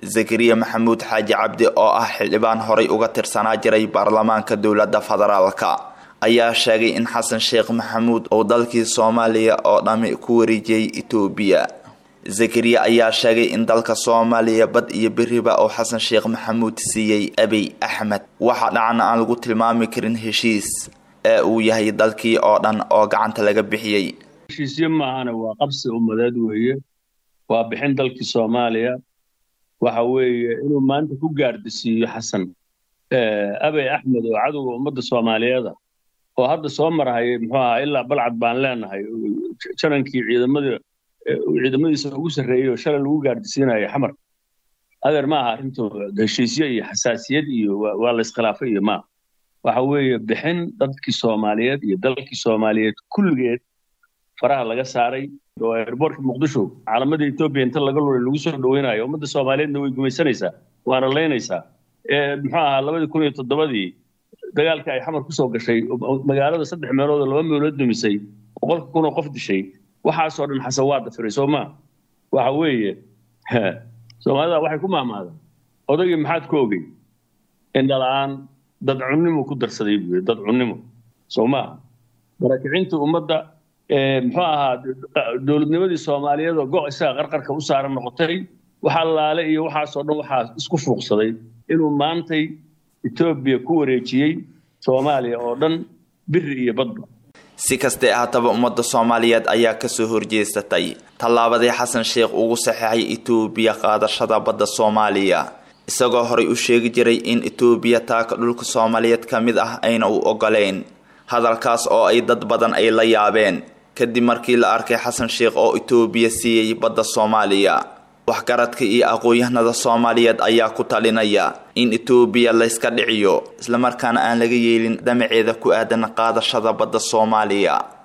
zakariya maxamuud xaaji cabdi oo ah xildhibaan horay uga tirsanaa jiray baarlamaanka dowladda federaalka ayaa sheegay in xasan sheekh maxamuud uu dalkii soomaaliya oo dhami ku wareejiyey itoobiya zakariya ayaa sheegay in dalka soomaaliya bad iyo beriba uu xasan sheekh maxamuud siiyey abiy axmed waxa dhacna aan lagu tilmaami karin heshiis ee uu yahay dalkii oo dhan oo gacanta laga bixiyey heshiisyo maahana waa qabsi ummadeed weeye waa bixin dalkii soomaaliya waxa weeye inuu maanta ku gaardisiiyo xasan abiy axmed oo cadowga ummadda soomaaliyeeda oo hadda soo marhayay muxuu ahaa ilaa balcad baan leenahay janankii ciidamadii ciidamadiisa ugu sarreeyey oo shalay lagu gaardisiinayo xamar adeer ma aha arrintu heshiisyo iyo xasaasiyad iyo waa la iskhilaafay iyo maaha waxa weeye bixin dadkii soomaaliyeed iyo dalkii soomaaliyeed kulligeed faraha laga saaray oo airboortka muqdisho caalamada etoobiya inta laga lulay lagu soo dhaweynayo ummadda soomaaliyeedna way gumaysanaysaa waana laynaysaa muxuu ahaa labadii kun iyo toddobadii dagaalkii ay xamar kusoo gashay magaalada saddex meelood oo laba meelood dumisay boqolka kun oo qof dishay waxaasoo dhan xasan waa dafiray soo maa waxa weeye soomaalida waxay ku maamaada odaygii maxaad ku ogey indhala-aan dad cunnimo ku darsaday buu yidhi dad cunnimo soo maaha barakicinta ummadda muxuu ahaa dowladnimadii soomaaliyeed oo go' isaga qarqarka u saaran noqotay waxa laale iyo waxaasoo dhan waxaa isku fuuqsaday inuu maantay etoobiya ku wareejiyey soomaaliya oo dhan biri iyo badba si kastee haataba ummadda soomaaliyeed ayaa kasoo horjeesatay tallaabadii xasan sheekh ugu saxeexay itoobiya qaadashada badda soomaaliya isagoo horay u sheegi jiray in itoobiya taaka dhulka soomaaliyeed ka mid ah ayna u ogoleyn hadalkaas oo ay dad badan ay la yaabeen kadib markii la arkay xasan sheekh oo itoobiya siiyey badda soomaaliya waxgaradka iyo aqoon-yahanada soomaaliyeed ayaa ku talinaya in itoobiya layska dhiciyo islamarkaana aan laga yeelin damaceeda ku aadan qaadashada badda soomaaliya